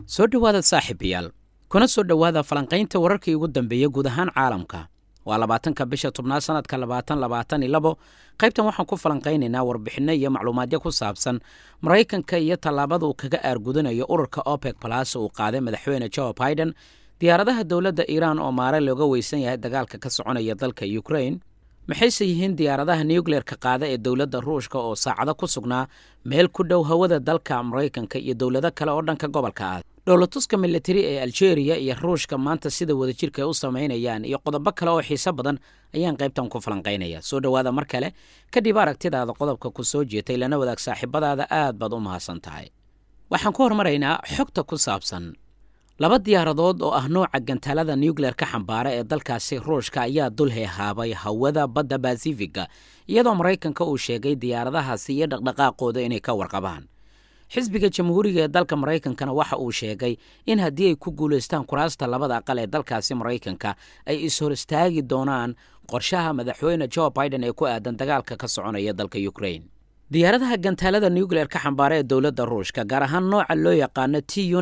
soo dhowaada saaxiibayaal kuna soo dhowaada falanqaynta wararkii ugu dambeeya guud ahaan caalamka waa labaatanka bisha tobnaad sanadka labaatan labaatan iyo labo qaybtan waxaan ku falanqaynaynaa warbixinno iyo macluumaadyo ku saabsan maraykanka iyo tallaabada uu kaga aargudanayo ururka opec balas uu qaaday madaxweyne joe biden diyaaradaha dowladda iiraan oo maare looga weysan yahay dagaalka ka soconaya dalka ukrain maxayse yihiin diyaaradaha nucleerka qaada ee dowladda ruushka oo saacado ku sugnaa meel ku dhow hawada dalka maraykanka iyo dowlado kale oo dhanka gobolka ah dhowlatuska militari ee aljeeriya iyo ruushka maanta sida wadajirka ay u samaynayaan iyo qodobo kale oo xiiso badan ayaan qaybtan ku falanqaynaya soo dhowaada mar kale kadib aragtidaada qodobka ku soo jeetay lana wadaag saaxiibadaada aad baad u mahadsan tahay waxaan ku hormaraynaa xogta ku saabsan laba diyaaradood oo ah nooca gantaalada nucleer-ka xambaara ee dalkaasi ruushka ayaa dul heehaabay hawada badda basifiga iyadoo maraykanka uu sheegay diyaaradahaasi iyo dhaqdhaqaaqooda inay ka warqabaan xisbiga jamhuuriga ee dalka maraykankana waxa uu sheegay in haddii ay ku guulaystaan kuraasta labada aqal ee dalkaasi maraykanka ay is-hor istaagi doonaan qorshaha madaxweyne joe biden ee ku aadan dagaalka ka soconaya dalka ukrain diyaaradaha gantaalada nucleer-ka xambaara ee dowladda ruushka gaar ahaan nooca loo yaqaano t u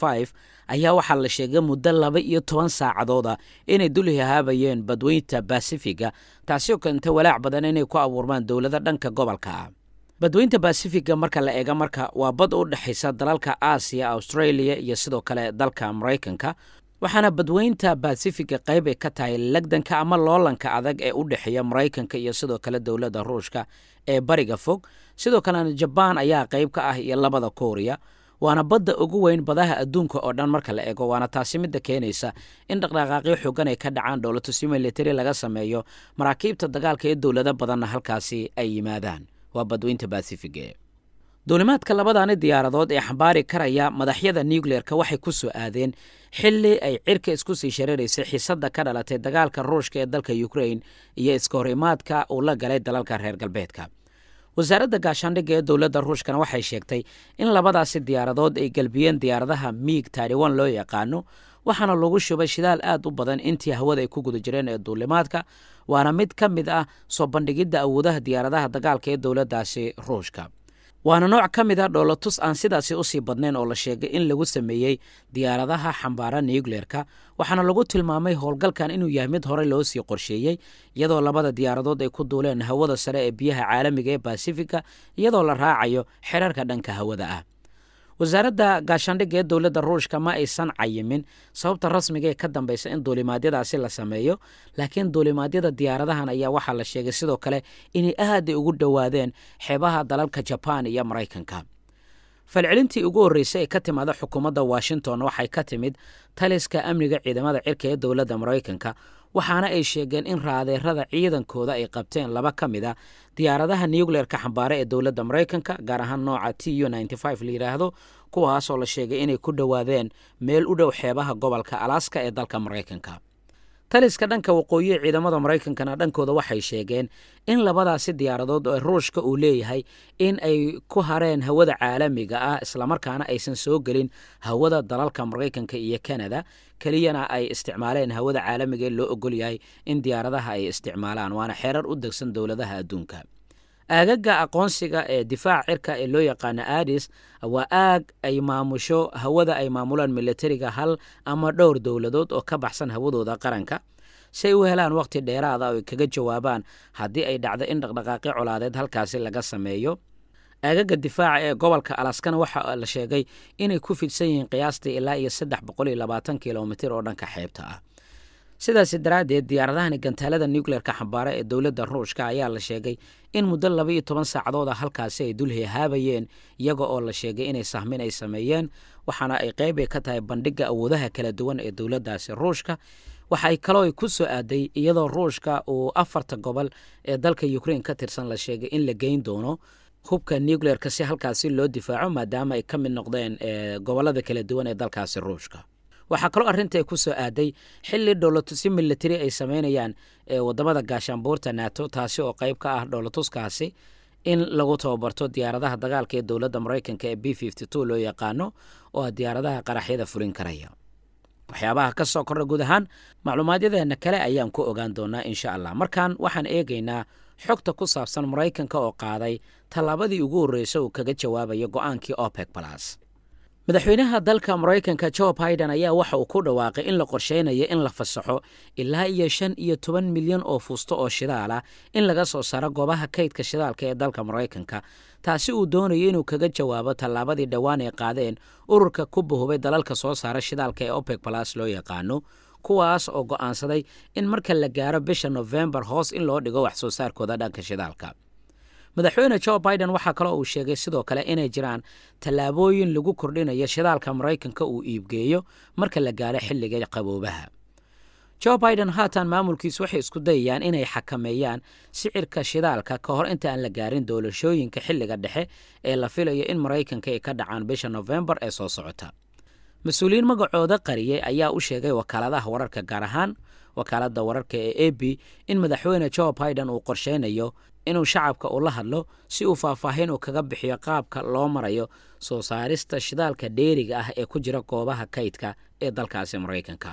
ayaa waxaa la sheegay muddo laba iyo toban saacadooda inay dul hahaabayeen badweynta basifiga taasi oo keenta walaac badan inay ku abuurmaan dowlado dhanka gobolka ah badweynta basifiga marka la eega marka waa bad u dhexaysa dalalka aasiya australia iyo sidoo kale dalka maraykanka waxaana badweynta basifiga qayb ay ka tahay lagdanka ama loolanka adag ee u dhexeeya maraykanka iyo sidoo kale dowladda ruushka ee bariga fog sidoo kalena jabaan ayaa qayb ka ah iyo labada kooriya waana badda ugu weyn badaha adduunka oo dhan marka la eego waana taasi midda keenaysa in dhaqdhaqaaqyo xoogan ay ka dhacaan dhowlatusyo militari laga sameeyo maraakiibta dagaalka ee dowlado badanna halkaasi ay yimaadaan waa badweynta basifiga duulimaadka labadaani diyaaradood ee xambaari karaya madaxyada nucleer-ka waxay ku soo aadeen xilli ay cirka isku sii shareeraysay xiisadda ka dhalatay dagaalka ruushka ee dalka ukrain iyo iska hor imaadka uu la galay dalalka reer galbeedka wasaaradda gaashaandhigga ee dowladda ruushkana waxay sheegtay in labadaasi diyaaradood ay gelbiyeen diyaaradaha miig taiwan loo yaqaano waxaana lagu shubay shidaal aad u badan intii hawada ay ku guda jireen ee duulimaadka waana mid ka mid ah soo bandhigidda awoodaha diyaaradaha dagaalka ee dowladdaasi ruushka waana nooc ka mid a dhoolatus aan sidaasi usii badnayn oo la sheegay in lagu sameeyey diyaaradaha xambaara nucleer-ka waxaana lagu tilmaamay howlgalkan inuu yahay mid horey loo sii qorsheeyey iyadoo labada diyaaradood ay ku duuleen hawada sare ee biyaha caalamiga ee basifiga iyadoo la raacayo xerarka dhanka hawada ah wasaaradda gaashaandhigga ee dowladda ruushka ma aysan cayimin sababta rasmiga ee ka dambaysa in duulimaadyadaasi la sameeyo laakiin duulimaadyada diyaaradahan ayaa waxaa la sheegay sidoo kale inay aaday ugu dhowaadeen xeebaha dalalka jabaan iyo maraykanka falcelintii ugu horreysay ee ka timaada xukuumadda washington waxay ka timid taliska amniga ciidamada cirka ee dowladda maraykanka waxaana ay sheegeen in raadeerada ciidankooda ay qabteen laba ka mid a diyaaradaha nucleer-ka xambaare ee dowladda maraykanka gaar ahaan nooca t u la yidhaahdo kuwaasoo la sheegay inay ku dhowaadeen meel u dhow xeebaha gobolka alaska ee dalka maraykanka taliska dhanka waqooyi ee ciidamada maraykankana dhankooda waxay sheegeen in labadaasi diyaaradood ee ruushka uu leeyahay in ay ku hareen hawada caalamiga ah islamarkaana aysan soo gelin hawada dalalka maraykanka iyo kanada keliyana ay isticmaaleen hawada caalamiga ee loo ogol yahay in diyaaradaha ay isticmaalaan waana xeerar u degsan dowladaha adduunka aagaga aqoonsiga ee difaac cirka ee loo yaqaano adis waa aag ay maamusho hawada ay maamulaan militariga hal ama dhowr dowladood oo ka baxsan hawadooda qaranka si ay u helaan wakhti dheeraada oo ay kaga jawaabaan haddii ay dhacdo in dhaqdhaqaaqyo colaadeed halkaasi laga sameeyo aagaga difaaca ee gobolka alaskana waxa la sheegay inay ku fidsan yihiin qiyaastii ilaa iyo saddex boqol iyo labaatan kilomitir oo dhanka xeebta ah sidaasi daraaddeed diyaaradahani gantaalada nucleer-ka xambaara ee dowladda ruushka ayaa la sheegay in muddo laba iyo toban saacadooda halkaasi ay dul hehaabayeen iyaga oo la sheegay inay sahmin ay sameeyeen waxaana ay qeyb ka tahay bandhigga awoodaha kala duwan ee dowladdaasi ruushka waxa ay kaloo ay ku soo aaday iyadoo ruushka uu afarta gobol ee dalka ukrain ka tirsan la sheegay in la geyn doono hubka nucleer-ka si halkaasi loo difaaco maadaama ay ka mid noqdeen gobollada kala duwan ee dalkaasi ruushka waxaa kaloo arrinta ay ku soo aaday xilli dhowlatusyo militari ay sameynayaan wadamada gaashaanbuurta nato taasi oo qayb ka ah dhowlatuskaasi in lagu tababarto diyaaradaha dagaalka ee dowladda maraykanka ee b loo yaqaano oo ah diyaaradaha qaraxyada fulin karaya waxyaabaha ka soo kordha guud ahaan macluumaadyadeena kale ayaan ku ogaan doonaa insha allah markan waxaan eegaynaa xogta ku saabsan maraykanka oo qaaday tallaabadii ugu horreysay uu kaga jawaabayo go-aankii opec balas madaxweynaha dalka maraykanka jo biden ayaa waxa uu ku dhawaaqay in la qorsheynayo in la fasaxo ilaa iyo shan iyo toban milyan oo fuusto oo shidaal ah in laga soo saaro goobaha kaydka shidaalka ee dalka maraykanka taasi uu doonayo inuu kaga jawaabo tallaabadii dhowaan ay qaadeen ururka ku bahubay dalalka soo saara shidaalka ee opec balas loo yaqaano kuwaas oo go'aansaday in marka la gaaro bisha nofembar hoos in loo dhigo wax soo saarkooda dhanka shidaalka madaxweyne jo biden waxaa kaloo uu sheegay sidoo kale inay jiraan tallaabooyin lagu kordhinayo shidaalka maraykanka uu iibgeeyo marka la gaaro xilliga qaboobaha jo biden haatan maamulkiisu waxay isku dayayaan inay xakameeyaan sicirka shidaalka ka hor inta aan la gaarin doolashooyinka xilliga dhexe ee la filayo in maraykanka ay ka dhacaan bisha nofembar ee soo socota mas-uuliyiin magacooda qariyey ayaa u sheegay wakaaladaha wararka gaar ahaan wakaaladda wararka ee a b in madaxweyne jo biden uu qorsheynayo inuu shacabka ula hadlo si uu faahfaahin uu kaga bixiyo qaabka loo marayo soo saarista shidaalka dheeriga ah ee ku jira goobaha kaydka ee dalkaasi maraykanka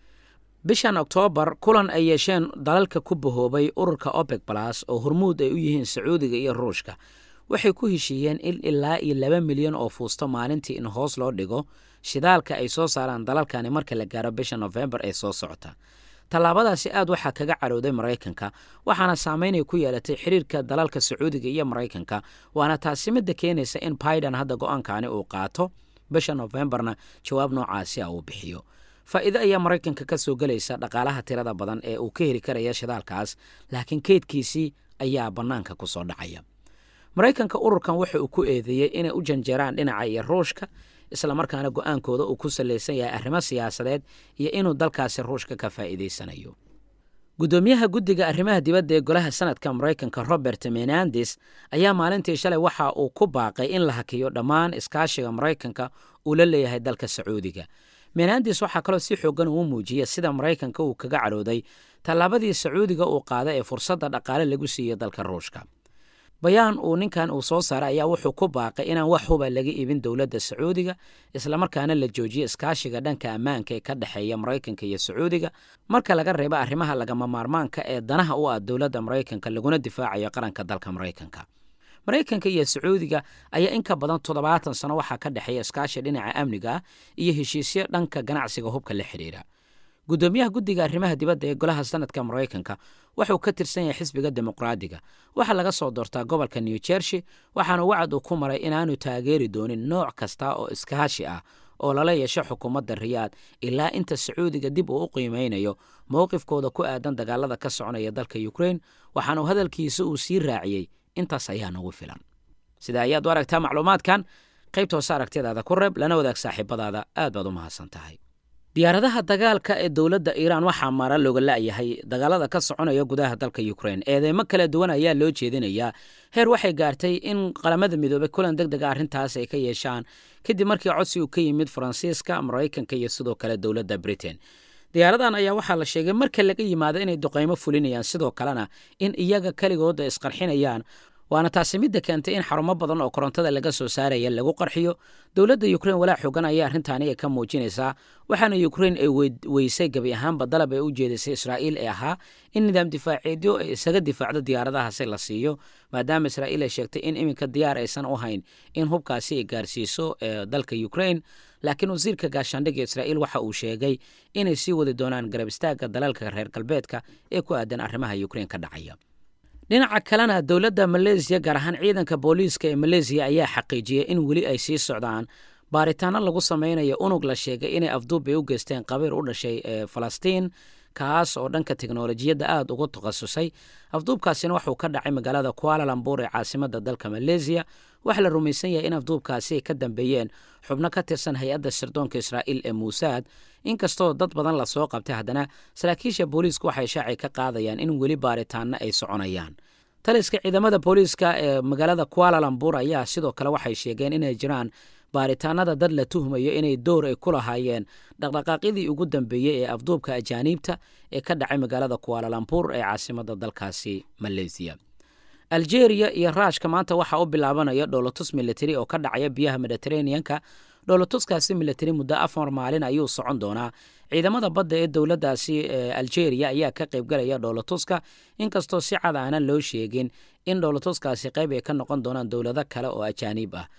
bishan oktoobar kulan ay yeesheen dalalka ku bahoobay ururka opec balas oo hormuud ay u yihiin sacuudiga iyo ruushka waxay ku heshiiyeen in ilaa iyo laba milyan oo fuusto maalintii in hoos loo dhigo shidaalka ay soo saaraan dalalkani marka la gaaro bisha nofembar ee soo socota tallaabadaasi aad waxaa kaga carowday maraykanka waxaana saameynay ku yeelatay xiriirka dalalka sacuudiga iyo maraykanka waana taasi midda keenaysa in biden hadda go-aankani uu qaato bisha nofembarna jawaab noocaasi a uu bixiyo faa'iido ayaa maraykanka ka soo gelaysa dhaqaalaha tirada badan ee uu ka heli karaya shidaalkaas laakiin keydkiisii ayaa bannaanka ku soo dhacaya maraykanka ururkan waxa uu ku eedeeyey inay u janjeeraan dhinaca iyo ruushka islamarkaana go-aankooda uu ku salaysan yahay arrimo siyaasadeed iyo inuu dalkaasi ruushka ka faa'iidaysanayo guddoomiyaha guddiga arrimaha dibadda ee golaha sanadka maraykanka robert menandes ayaa maalintii shalay waxa uu ku baaqay in la hakiyo dhammaan iskaashiga maraykanka uu la leeyahay dalka sacuudiga menandes waxaa kaloo si xoogan uu muujiyey sida maraykanka uu kaga carooday tallaabadii sacuudiga uu qaaday ee fursadda dhaqaale lagu siiyey dalka ruushka bayaan uu ninkan uu soo saaray ayaa wuxuu ku baaqay inaan wax huba laga iibin dowladda sacuudiga islamarkaana la joojiyo iskaashiga dhanka ammaanka ee ka dhexeeya maraykanka iyo sacuudiga marka laga reebo arrimaha lagama maarmaanka ee danaha u ah dowladda maraykanka laguna difaacayo qaranka dalka maraykanka maraykanka iyo sacuudiga ayaa in ka badan toddobaatan sano waxaa ka dhexeeya iskaashi dhinaca amniga ah iyo heshiisyo dhanka ganacsiga hubka la xidhiira guddoomiyaha guddiga arrimaha dibadda ee golaha sanadka maraykanka waxauu ka tirsan yahay xisbiga dimuqraadiga waxaa laga soo doortaa gobolka new jersey waxaana wacad uu ku maray inaanu taageeri doonin nooc kasta oo iskaashi ah oo lala yeesho xukuumadda riyaad ilaa inta sacuudiga dib uu u qiimeynayo mowqifkooda ku aadan dagaalada ka soconaya dalka ukrain waxaanu hadalkiisa uu sii raaciyey intaas ayaa nagu filan sida ayaad u aragtaa macluumaadkan qaybta hoose aragtiyadaada ku reeb lana wadaag saaxiibadaada aad baad u mahadsan tahay diyaaradaha dagaalka ee dowladda iiraan waxaa mara looga la'yahay dagaalada ka soconaya gudaha dalka ukrain eedeymo kala duwan ayaa loo jeedinayaa heer waxay gaartay in qalamada midoobey kulan deg dega arrintaas ay ka yeeshaan kadib markii codsi uu ka yimid faransiiska maraykanka iyo sidoo kale dowladda britain diyaaradan ayaa waxaa la sheegay marka laga yimaado inay duqaymo fulinayaan sidoo kalena in iyaga keligooda isqarxinayaan waana taasi midda keentay in xarumo badan oo korontada laga soo saaraya lagu qarxiyo dowladda ukrain walaa xoogan ayaa arrintaani ay ka muujinaysaa waxaana ukrain ay weysay gebi ahaanba dalab ay u jeedisay israa'iil ee ahaa in nidaam difaaceedyo ay isaga difaacdo diyaaradahaasi la siiyo maadaama israa'iil ay sheegtay in iminka diyaar aysan u hayn in hubkaasi ay gaarsiiso dalka ukrain laakiin wasiirka gaashaandhigga israa'iil waxa uu sheegay inay sii wadi doonaan garab istaagga dalalka reer galbeedka ee ku aadan arrimaha ukrain ka dhacaya dhinaca kalena dowladda maleesiya gaar ahaan ciidanka booliiska ee maleesiya ayaa xaqiijiyey in weli ay sii socdaan baaritaano lagu samaynayo unug la sheegay inay afduub bay u geysteen qabiir u dhashay ee falastiin kaas oo dhanka teknolojiyadda aada ugu takhasusay afduubkaasina waxuu ka dhacay magaalada kualalambur ee caasimadda dalka maleesiya waxaa la rumaysan yahay in afduubkaasi ay ka dambeeyeen xubno ka tirsan hay-adda sirdoonka israa'iil ee muusaad inkastoo dad badan lasoo qabtay haddana saraakiisha booliisku waxay shaacay ka qaadayaan in weli baaritaanno ay soconayaan taliska ciidamada booliiska ee magaalada kualalambur ayaa sidoo kale waxay sheegeen inay jiraan baaritaanada dad la tuhmayo inay door ay ku lahaayeen dhaqdhaqaaqyadii ugu dambeeyey ee afduubka ajaaniibta ee ka dhacay magaalada kualalambur ee caasimadda dalkaasi maleesiya aljeeriya iyo raashka maanta waxaa u bilaabanaya dhoolotus militari oo ka dhacaya biyaha mediteraneanka dhoolotuskaasi militari muddo afar maalin ayuu socon doonaa ciidamada badda ee dowladdaasi aljeeriya ayaa ka qaybgalaya dhoolotuska inkastoo si cad aanan loo sheegin in dhoolotuskaasi qayb ay ka noqon doonaan dowlado kale oo ajaaniib ah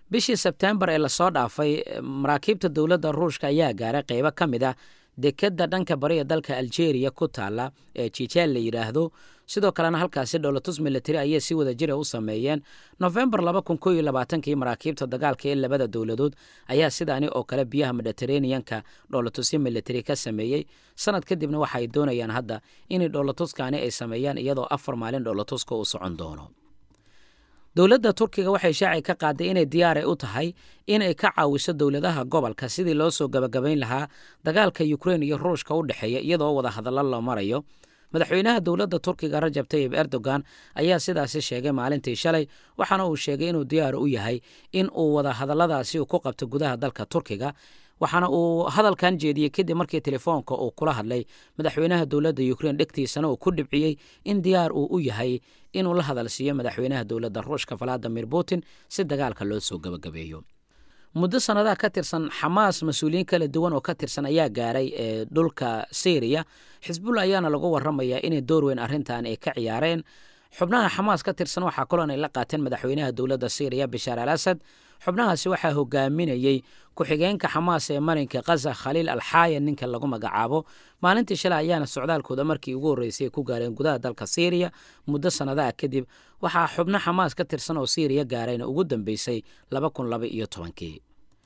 bishii sebtembar ee lasoo dhaafay maraakiibta dowladda ruushka ayaa gaaray qeybo ka mid ah dekadda dhanka bariga dalka algeria ku taala ee jijeel la yidhaahdo sidoo kalena halkaasi dholotus military ayay si wada jira u sameeyeen nofembar laba kun koo iyo labaatankii maraakiibta dagaalka ee labada dowladood ayaa sidaani oo kale biyaha mediteraneanka dholotusyo military ka sameeyey sanad kadibna waxa ay doonayaan hadda inay dholotuskaani ay sameeyaan iyadoo afar maalin dholotuska uu socon doono dowladda turkiga waxay shaaci ka qaaday inay diyaaray u tahay inay ka caawiso dowladaha gobolka sidii loo soo gabagabayn lahaa dagaalka ukrein iyo ruushka u dhexeeya iyadoo wada hadallo la marayo madaxweynaha dowladda turkiga rajab tayib erdogan ayaa sidaasi sheegay maalintii shalay waxaana uu sheegay inuu diyaar u yahay in uu wada hadalladaasi ku qabto gudaha dalka turkiga waxaana uu hadalkan jeediyey kadib markii telefoonka uu kula hadlay madaxweynaha dowladda ukrein dhegtiisana uu ku dhibciyey in diyaar uu u yahay inuu la hadalsiiyo madaxweynaha dowladda ruushka valadimir putin si dagaalka loo soo gabagabeeyo muddo sannadaha ka tirsan xamaas mas-uuliyiin kala duwan oo ka tirsan ayaa gaaray ee dhulka syriya xisbullah ayaana lagu waramayaa inay door weyn arrintan ay ka ciyaareen xubnaha xamaas ka tirsan waxaa kaloon ay la qaateen madaxweynaha dowladda syriya bashaar al asad xubnahaasi waxaa hogaaminayey ku-xigeenka xamaas ee marinka khaza khaliil alxaayan ninka lagu magacaabo maalintii shalay ayaana socdaalkooda markii ugu horreysay ku gaareen gudaha dalka syriya muddo sannadaha kadib waxaa xubno xamaas ka tirsan oo syriya gaarayna ugu dambeysay laba kun laba iyo tobankii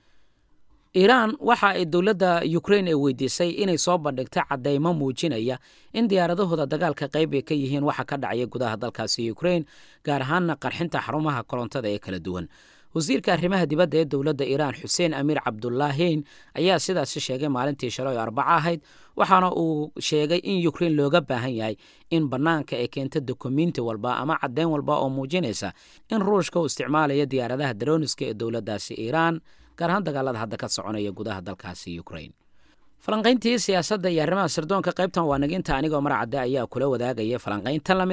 iiraan waxa ay dowladda ukrein ay weydiisay inay soo bandhigta caddaymo muujinaya in diyaaradahooda dagaalka qayb ay ka yihiin waxa ka dhacaya gudaha dalkaasi ukrein gaar ahaanna qarxinta xarumaha korontada ee kala duwan wasiirka arrimaha dibadda ee dowladda iiraan xuseen amiir cabdulaahiin ayaa sidaasi sheegay maalintii shalay oo arbaco ahayd waxaana uu sheegay in ukrein looga baahan yahay in bannaanka ay keento dokumiinti walba ama caddayn walba oo muujinaysa in ruushka uu isticmaalayo diyaaradaha daroniska ee dowladdaasi iiraan gaar ahaan dagaalada hadda ka soconaya gudaha dalkaasi ukrein falanqayntii siyaasadda iyo arrimaha sirdoonka qaybtan waa naginta anigoo mar cadde ayaa kula wadaagaya falanqaynta lamid